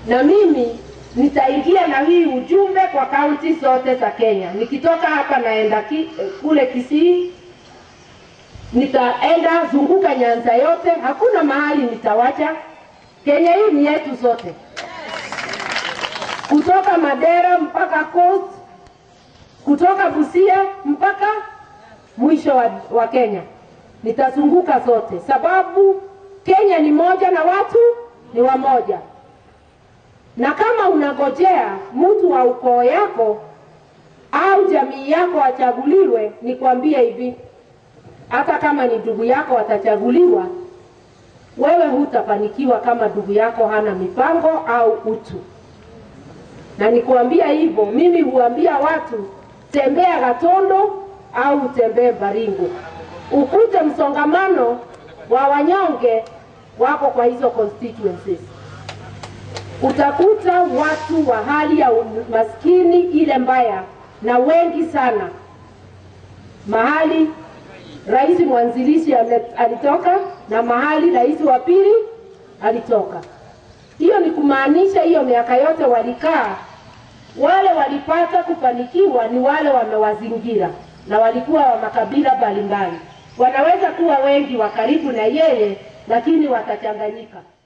na mimi nitaingia na hii ujumbe kwa kaunti zote za Kenya. Nikitoka hapa naenda ki, kule Kisii, nitaenda zunguka Nyanza yote, hakuna mahali nitawacha. Kenya hii ni yetu zote, kutoka Madera mpaka Coast, kutoka Busia mpaka mwisho wa, wa Kenya. Nitazunguka zote, sababu Kenya ni moja na watu ni wamoja na kama unagojea mtu wa ukoo yako au jamii yako achaguliwe, nikwambie hivi, hata kama ni ndugu yako atachaguliwa, wewe hutafanikiwa kama ndugu yako hana mipango au utu. Na nikuambia hivyo, mimi huambia watu, tembea Gatondo au utembee Baringo, ukute msongamano wa wanyonge wako kwa hizo constituencies utakuta watu wa hali ya maskini ile mbaya na wengi sana, mahali rais mwanzilishi alitoka na mahali rais wa pili alitoka. Hiyo ni kumaanisha hiyo miaka yote walikaa, wale walipata kufanikiwa ni wale wamewazingira, na walikuwa wa makabila mbalimbali. Wanaweza kuwa wengi wa karibu na yeye, lakini watachanganyika.